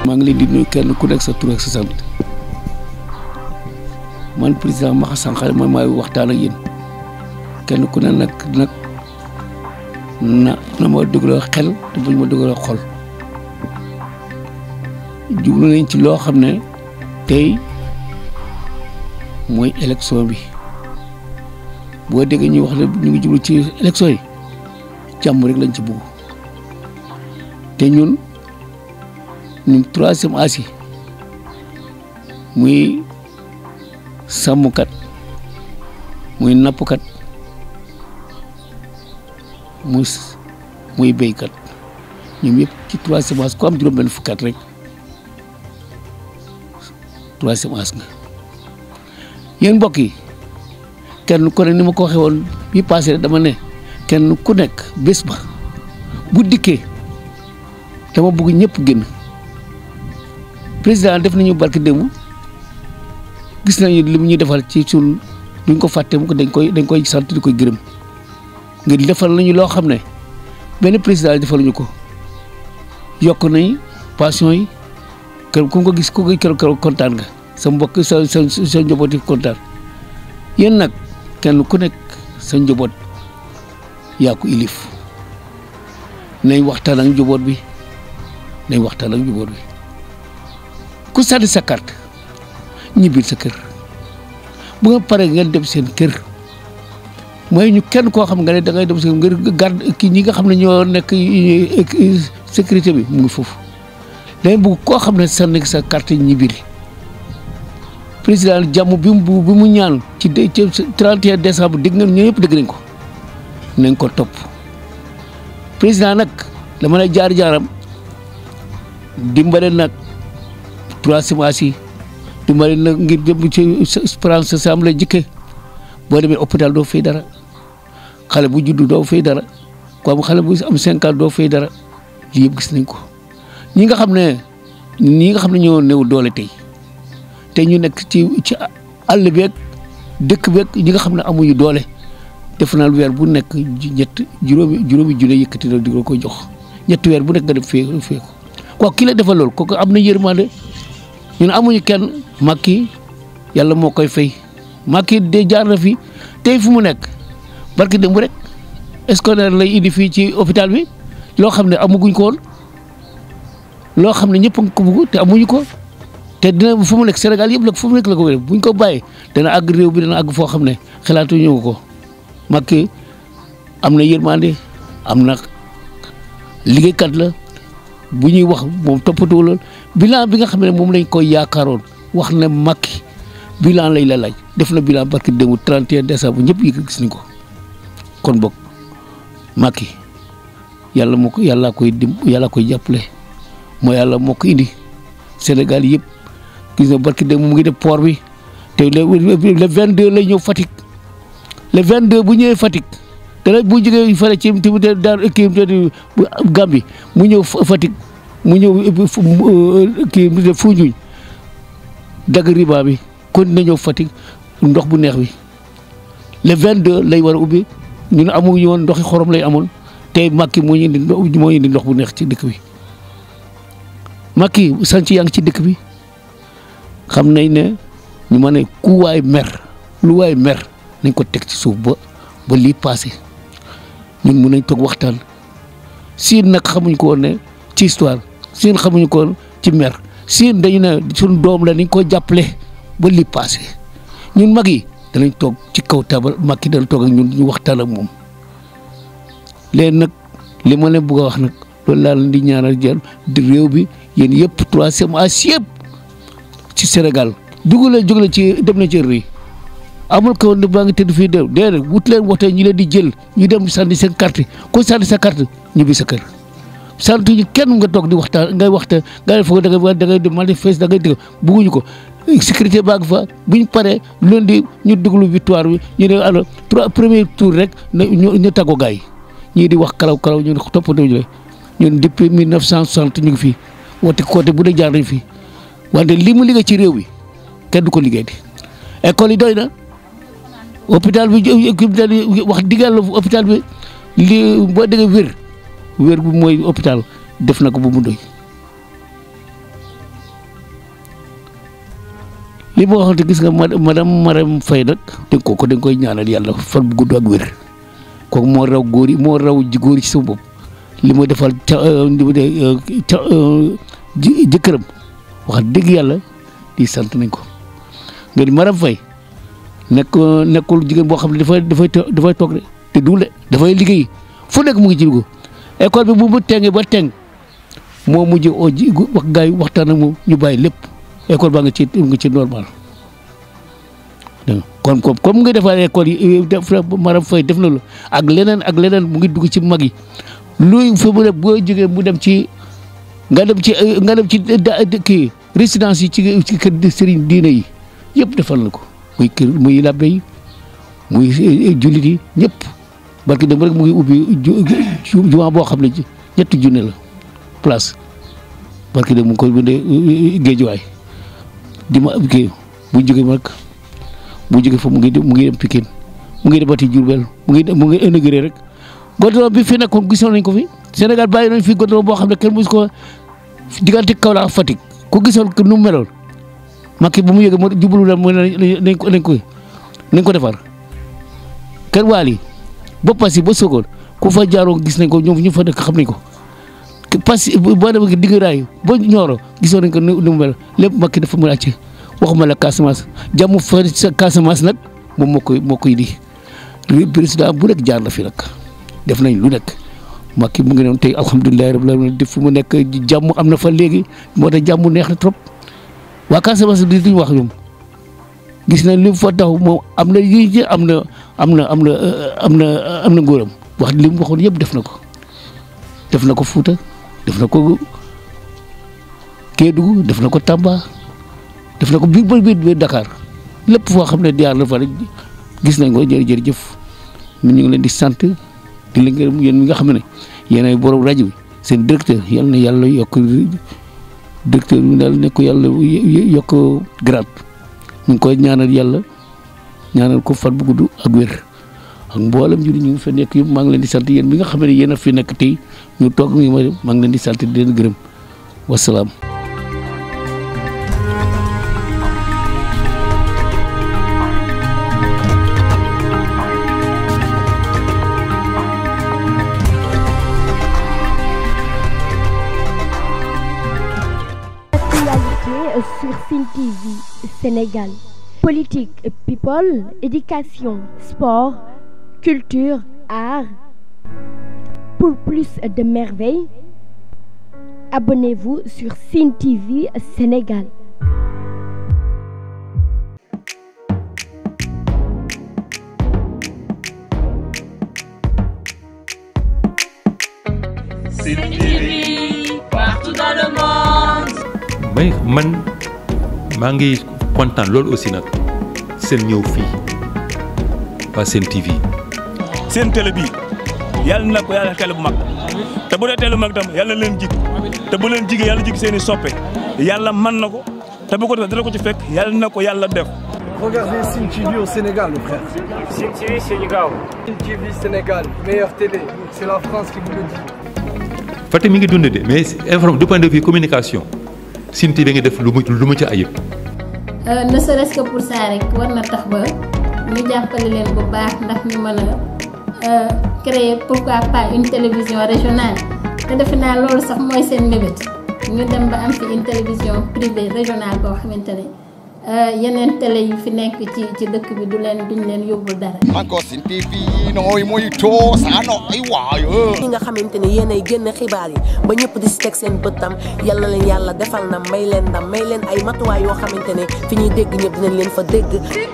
maa ngi leen di nuyu kenn ku nekk sa tur ak sa sant man président Maxa Sankhare man maay waxtaan ak yéen kenn ku ne nag nag na na ma dugaloo xel te buñ ma dugaloo xol jublu nañ ci loo xam ne tey mooy élection bi boo déggee ñuy wax ne ñu ngi jublu ci élection yi jàmm rek lañ ci bugg te ñun ñun troisième âge yi muy sàmmkat muy nappkat muy muy béykat ñoom yëpp ci troisième âge ku am juróom-benn fukkat rek troisième âge nga yéen mbokk yi kenn ku ne ni ma ko waxee woon bi passé dama ne kenn ku nekk bés ba bu dikkee dama bëgg ñëpp génn président def nañu barki démb gis nañu li mu ñuy defal ci suñ duñ ko fàtte mu ko dañ koy dañ koy sant di koy gërëm ngir defal nañu loo xam ne benn président defaluñu ko yokk nañ pension yi kër ku ko gis ku ko kër kontaan nga sa mbokk sa sa sa njaboot yi kontaan yéen nag kenn ku nekk sa njaboot yaa ko ilif nañ waxtaan ak njaboot bi nañ waxtaan ak njaboot bi ku sànni sa carte ñibbil sa kër bu nga paree ngeen dem seen kër mooy ñu kenn koo xam nga ne da ngay dem seen ngir garde kii ñi nga xam ne ñoo nekk sécurité bi mu ngi foofu dañ bëgg koo xam ne sànni sa carte ñibbil président jàmm bi mu bi mu ñaan ci ci 31 décembre dégg ngeen ñoo yëpp dégg nañ ko nañ ko topp président nag dama lay jaar jaaram dimbale nag troisième âge yi dimbale nag ngir dem ci France sam la jëkke boo demee hôpital doo fay dara xale bu juddu doo fay dara ko am xale bu am cinq ans doo fay dara lii yëpp gis nañ ko ñi nga xam ne ñi nga xam ne ñoo néew doole tey te ñu nekk ci ci àll beeg dëkk beeg ñi nga xam ne amuñu doole def naa weer bu nekk ñett juróomi juróomi junne yëkkati na di ko koy jox ñetti weer bu nekk nga def fee fee ko kooku ki la defal loolu kooku am na yërmande ñun amuñu kenn Macky yàlla moo koy fay Macky de jaar na fi tey fu mu nekk barki démb rek scolaire lay indi fii ci hôpital bi loo xam ne amaguñ ko woon loo xam ne ñëpp a ko bëgg te amuñu ko te dina fu mu nekk Sénégal yëpp la fu mu nekk la ko wér buñ ko bàyyee dana àgg réew bi dana àgg foo xam ne xalaatuñu ko Macky am na yërmande am na liggéeykat la bu ñuy wax moom toppatoo lool bilan bi nga xam ne moom lañ koy yaakaaroon wax ne Macky bilan lay la laaj def na bilan barki démb 31 décembre ñëpp yi gis nañ ko kon boog Macky yàlla moo ko yàllaa koy dim yàllaa koy jàppale moo yàlla moo ko indi Sénégal yëpp gis na barki démb mu ngi def port bi te le le 22 lay ñëw Fatick le 22 bu ñëwee Fatick dana bu jógee fële ci ci daal kii Gambie mu ñëw Fatick mu ñëw kii Foundiougne dagg riba bi kon na ñëw Fatick ndox bu neex bi le 22 lay war a ubbi ñun amuñu woon ndoxi xorom lay amoon tey Macky moo ñu indi moo indi ndox bu neex ci dëkk bi Macky sanc yaa ngi ci dëkk bi xam nañ ne ñu ma ne ku waay mer lu waay mer nañ ko teg ci suuf ba ba lii passé ñun mun nañ toog waxtaan siin nag xamuñ ko woon ne ci histoire siin xamuñu ko woon ci mer siin dañu ne suñ doom la nañ ko jàppale ba lii passé ñun mag yi danañ toog ci kaw tabal Macky dana toog ak ñun ñu waxtaan ak moom léegi nag li ma leen bëgg a wax nag loolu laa leen di ñaanal jël di réew bi yéen yëpp troisième âge yëpp ci Sénégal dugg leen jóg leen ci dem na ci rëy amul ko woon baa ngi tëdd fii de déedéet wut leen waxtaan ñu leen di jël ñu dem sànni seen carte ko sànni sa carte ñibbi sa kër sant ñu kenn nga toog di waxtaan ngay waxtaan nga foog da ngay da ngay dem manifeste da ngay dégg bugguñu ko sécurité baa ngi fa bu ñu paree lundi ñu déglu victoire bi ñu ne alors trois premier tour rek na ñu ñu tàggoo gars yi ñii di wax kalaw kalaw ñu toppatoo ñu ñun depuis 1960 ñu ngi fii woote côté bu dee jaar nañ fii wante li mu liggéey ci réew bi kenn du ko liggéey di école yi doy na hôpital bi wax dëgg yàlla hôpital bi li boo déggee wér wér bu mooy hôpital def na ko bu mu doy li ma waxoon te gis nga madame Marème Faye nag dégg ko ko da nga koy ñaanal yàlla fan bu gudd ak wér kooku moo raw góor yi moo raw ji góor yi ci sama bopp li ma defal ca li ma de ca jëkkëram wax dëgg yàlla di sant nañ ko nga di Marème Faye nekk nekkul jigéen boo xam ne dafay dafay dafay toog de te duul de dafay liggéey fu nekk mu ngi ci dugg école bi bu mu tengee ba teng moo mujj oo ji wax gars yi waxtaan ak moom ñu bàyyi lépp école baa nga ci nga ci normal dégg kon comme comme nga defal école yi def Marème Faye def na la ak leneen ak leneen mu ngi dugg ci mag yi luy fa mu ne boo jógee mu dem ci nga dem ci nga dem ci kii résidence yi ci ci kër sëriñ diine yi yëpp defal na ko muy kër muy labbe yi muy jullit yi ñëpp barki dem rek mu ngi ubbi jumaa boo xam ne ñetti junne la place barki dem mu ngi koy bindee géejuwaay di ma kii bu jógee mag bu jógee fa mu ngi mu ngi dem Pikine mu ngi demati Diourbel mu ngi mu ngi inauguré rek goudron bi fi nekkoon gisoon nañ ko fi Sénégal bàyyi nañ fi goudron boo xam ne kenn mosu ko diggante Kaolack ak Fatick ku gisoon nu mu meloon Macky bu mu yëgee mu jublu leen mu nañ ko nañ ko nañ ko defar kër waali ba Passy ba Sokone ku fa jaaroo gis nañ ko ñoom ñu fa nekk xam nañ ko Passy boo demee digg raay ba Nioro gisoon nañ ko nu mu mel lépp Macky dafa mën a àcc waxuma la Casamance jàmm fa sa Casamance nag moom moo koy moo koy di président bu nekk jaar na fi nag def nañ lu nekk Macky mu ngi noonu tey alhamdulilah rabbil alamin def fu mu nekk jàmm am na fa léegi moo tax jàmm neex na trop waa Casamance di duñ wax ñoom gis nañ li mu fa taxaw moom am na yi am na am na am na am na am na ngóoram wax li mu waxoon yëpp def na ko def na ko Fuuta def na ko Kédougou def na ko Tamba def na ko biir ba biir Dakar lépp foo xam ne jaar na fa rek gis nañ ko jërëjëf ñu ngi leen di sant di leen gërëm yéen mi nga xam ne yéen ay borom rajo bi seen directeur yal na yàlla yokk directeur bi daal ne ko yàlla yokk grade ñu ngi koy ñaanal yàlla ñaanal ko fan bu gudd ak wér ak mboolem ñu ñu fa nekk yëpp maa ngi leen di sant yéen mi nga xam ne yéen a fi nekk tey ñu toog mi ma maa ngi leen di sant di leen gërëm wasalaam. sur Cine TV Sénégal. Politique, people, éducation, sport, culture, art. Pour plus de merveilles, abonnez-vous sur Cine TV Sénégal. Cine TV, partout dans le monde. mais man maa ngi kontaan loolu aussi nag seen ñëw fii waa seen TV. seen télé bii yàlla na ko yàlla télé bu mag te bu dee télé bu mag tam yàlla na leen jig te bu leen jigee yàlla jig seen i soppe yàlla man na ko te bu ko defee dina ko ci fekk yàlla na ko yàlla def. Regardez Cine TV au Sénégal, mon frère. Cine TV Sénégal. Cine TV Sénégal, meilleure télé. C'est la France qui vous le dit. Fatick mi ngi dund de mais informe du point de vue communication Sine TV nga def lu mu lu mu ci ayib. ne serait-ce que pour ça rek war na tax ba ñu jàppale leen bu baax ndax ñu mën a créer pourquoi pas une télévision régionale te defe naa loolu sax mooy seen mébét ñu dem ba am fi une télévision privée régionale boo xamante ne yeneen télé yi fi nekk ci ci dëkk bi du leen duñ leen yóbbul dara. encore Cine TV nooy muy too saa nooy waayo. ñi nga xamante ne yéen ay génn xibaar yi ba ñëpp di si teg seen bëttam yal na leen yàlla defal na may leen ndam may leen ay matuwaay yoo xamante ne fi ñuy dégg ñëpp dinañ leen fa dégg.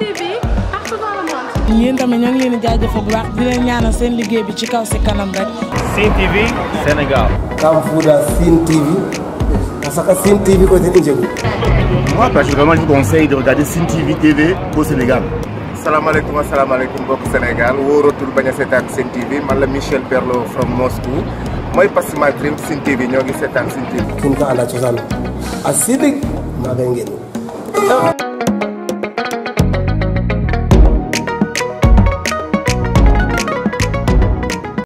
yéen tamit ñoo ngi leen di jaajëfal bu baax di leen ñaanal seen liggéey bi ci kaw si kanam rek. Cine TV Sénégal. Kamfuda Cine TV. Parce que Cine TV aussi ni njëgu. Moi, personnellement, je vous conseille de regarder Cine TV TV au Sénégal. salaamaaleykum asalaamaaleykum mbokk Sénégal wóoratul bañ a seetaan Cine TV man la Michel Perlo from Moscou mooy Passima Dream Cine TV ñoo ngi seetaan Cine TV. kin ko ala cosaan a sidik maa ngay ngeen